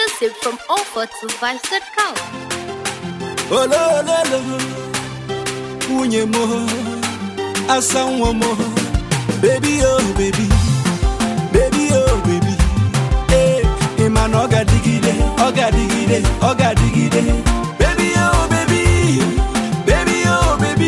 Exclusive from offer to Vice.com. olololo nwunye m asa nwa m bebi o bebi bebi o bebi ee ị ma na ọ ga-adịgide ọ ga-adịgide ọ ga-adịgide bebi o bebi bebi o bebi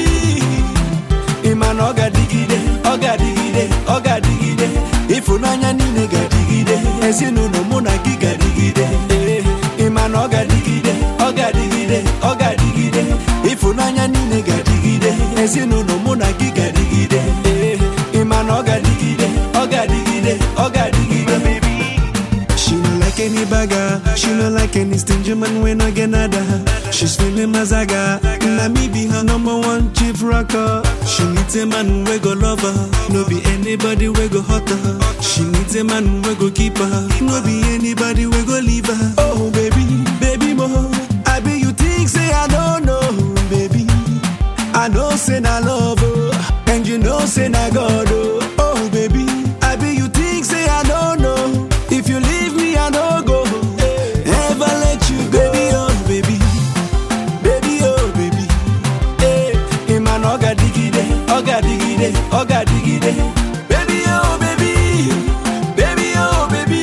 ị ma na ọ ga-adịgide ọ ga-adịgide ọ ga-adịgide ịfụnanya niile ga-adịgide ezinụlọ mụ na gị ga-adịgide ee ị ma na ọ ga-adịgide ọ ga-adịgide ọ ga-adịgide ịfụnanya niile ga-adịgide ezinụlọ mụ na gị ga-adịgide ee ị ma na ọ ga-adịgide ọ ga-adịgide ọ ga-adịgide She no like any bagger. She no like any stingy man when I get nada. She's feeling mazaga. Na me be her number one chief rocker. She needs a man we go love her. No be anybody we go hurt her. She needs a man we go keep her. No be anybody we go leave her. Oh baby, baby mo. I be you think say I don't know, baby. I know say na love oh, and you know say na God oh. Oh baby, I be you think say I don't know. If you leave me I no go, ever let you go. Baby oh baby, baby oh baby ee ị ma na ọ ga-adịgide ọ ga-adịgide ọ ga-adịgide baby oh baby baby oh baby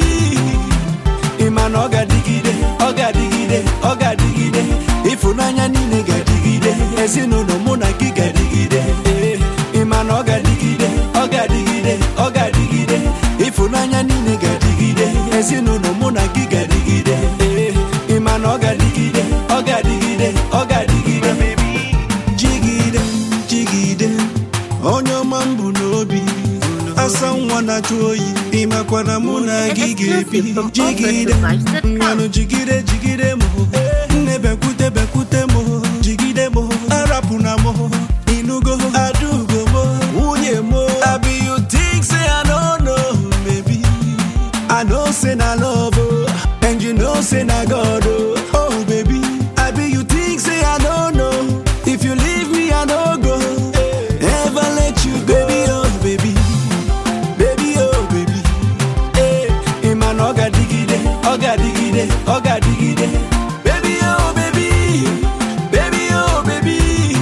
ị ma na ọ ga-adịgide ọ ga-adịgide ọ ga-adịgide ịfụnanya niile ga-adịgide ezinụlọ mụ na gị ga-adịgide ee ị ma na ọ ga-adịgide ọ ga-adịgide ọ ga-adịgide ịfụnanya niile ga-adịgide ezinụlọ mụ na gị ga-adịgide ee ị ma na ọ ga-adịgide ọ ga-adịgide ọ ga-adịgide jigide, jigide. Onye ọma m bụ n'obi. Asa nwa na-achụ oyi. Ị makwana mụ na gị ga-ebi. Exclusive from Jigide, offer to Vice.com. mmanụ jigide, jigide m. Nne bekwute, bekwute m. Jigide m. Arapụ na m. Inugo, adugo m. Nwunye m. Abi you think say I don't know, baby. I know say na love, oh, and you know say na God, oh. Oh baby, I be you think say I don't know. If you leave me, I no go. Ever let you go, baby, oh baby. baby oh baby ee ị ma na ọ ga-adịgide ọ ga-adịgide ọ ga-adịgide baby oh baby baby oh baby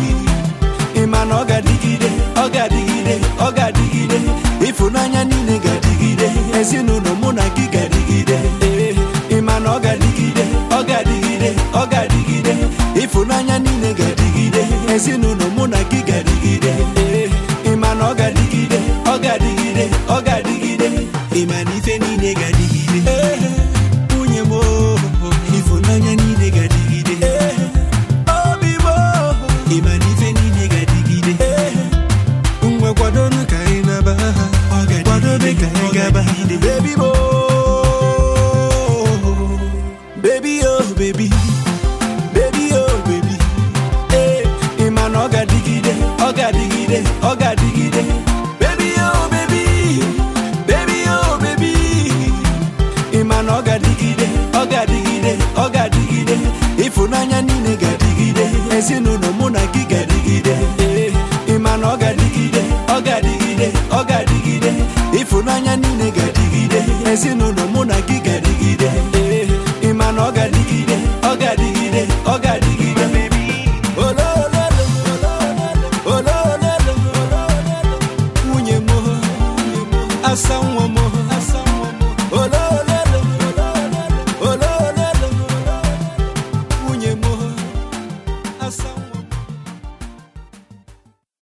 ị ma na ọ ga-adịgide ọ ga-adịgide ọ ga-adịgide ịfụnanya niile ga-adịgide ezinụlọ mụ na gị ga-adịgide ee ị ma na ọ ga-adịgide ọ ga-adịgide ọ ga-adịgide ịfụnanya niile ga-adịgide ezinụlọ mụ na gị ga-adịgide ee ị ma na ọ ga-adịgide ọ ga-adịgide ọ ga-adịgide Ị ma na ife niile ga-adịgide. Nwunye m, oh, ịfụnanya niile ga-adịgide. obi m Ị ma na ife niile ga-adịgide. Ngwa kwadonu ka anyị naba. Kwadobe ka anyị gaba. baby mo baby oh baby baby oh baby ee ị ma na ọ ga-adịgide ọ ga-adịgide ọ ga-adịgide baby oh baby baby oh baby ị ma na ọ ga-adịgide ọ ga-adịgide ọ ga-adịgide ịfụnanya niile ga-adịgide ezinụlọ mụ na gị ga-adịgide ee ị ma na ọ ga-adịgide ọ ga-adịgide ọ ga-adịgide ịfụnanya niile ga-adịgide ezinụlọ mụ na gị ga-adịgide ee ị ma na ọ ga-adịgide ọ ga-adịgide ọ ga-adịgide olololo olololo nwunye m asa nwa m